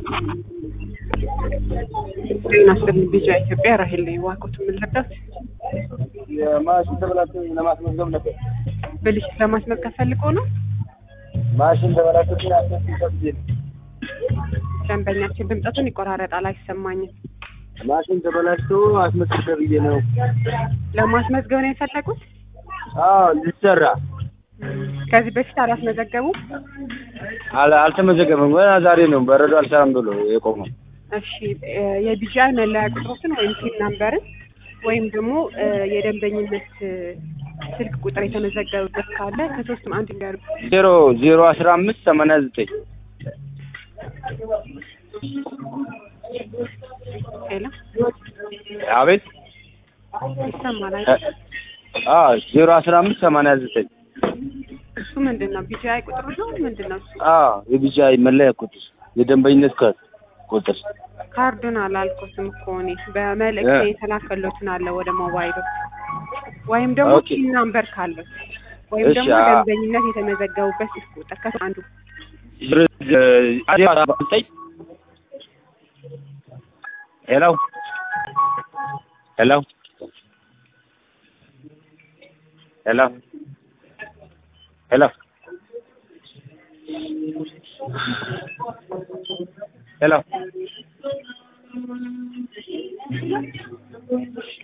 ጤና ይስጥልኝ ቢጫ ኢትዮጵያ ራሄል ነኝ። ዋቆት የምንረዳት የማሽን ተበላሽቶ ለማስመዝገብ ነበር። ብልሽት ለማስመዝገብ ፈልጎ ነው። ማሽን ተበላሽቶ አስመዝግብ ተብዬ ነው። ደንበኛችን ድምጸቱን ይቆራረጣል፣ አይሰማኝም። ማሽን ተበላሽቶ አስመዝግብ ተብዬ ነው። ለማስመዝገብ ነው የፈለጉት? አዎ ሊሰራ ከዚህ በፊት አላስመዘገቡም? አል- አልተመዘገበም። ገና ዛሬ ነው በረዶ አልሰራም ብሎ የቆመው። እሺ እ የቢጂአይ መለያ ቁጥሮችን ወይም ፒን ናምበርን ወይም ደግሞ እ የደንበኝነት እ ስልክ ቁጥር የተመዘገበበት ካለ ከሶስትም አንድ እንዲያርጉ። ዜሮ ዜሮ አስራ አምስት ሰማንያ ዘጠኝ ሄሎ አቤት ይሰማል እ- አይደል? አዎ ዜሮ አስራ አምስት ሰማንያ ዘጠኝ እሱ ምንድን ነው? ቢጂአይ ቁጥሩ ነው ምንድን ነው? እሱ አዎ የቢጂአይ መለያ ቁጥር የደንበኝነት ካርድ ቁጥር ካርዱን አላልኩትም እኮ እኔ በመልእክት እ። የተላከሎትን አለ ወደ ሞባይሉ ወይም ደግሞ ኦኬ። ፒን ናምበር ካለው ወይም እሺ፣ ደግሞ አ- ደንበኝነት የተመዘገቡበት ስልክ ቁጥር ከሱ አንዱ ዜሮ ዜሮ አስራ ዘጠኝ ሄሎ ሄሎ ሄሎ ሄሎ ሄሎ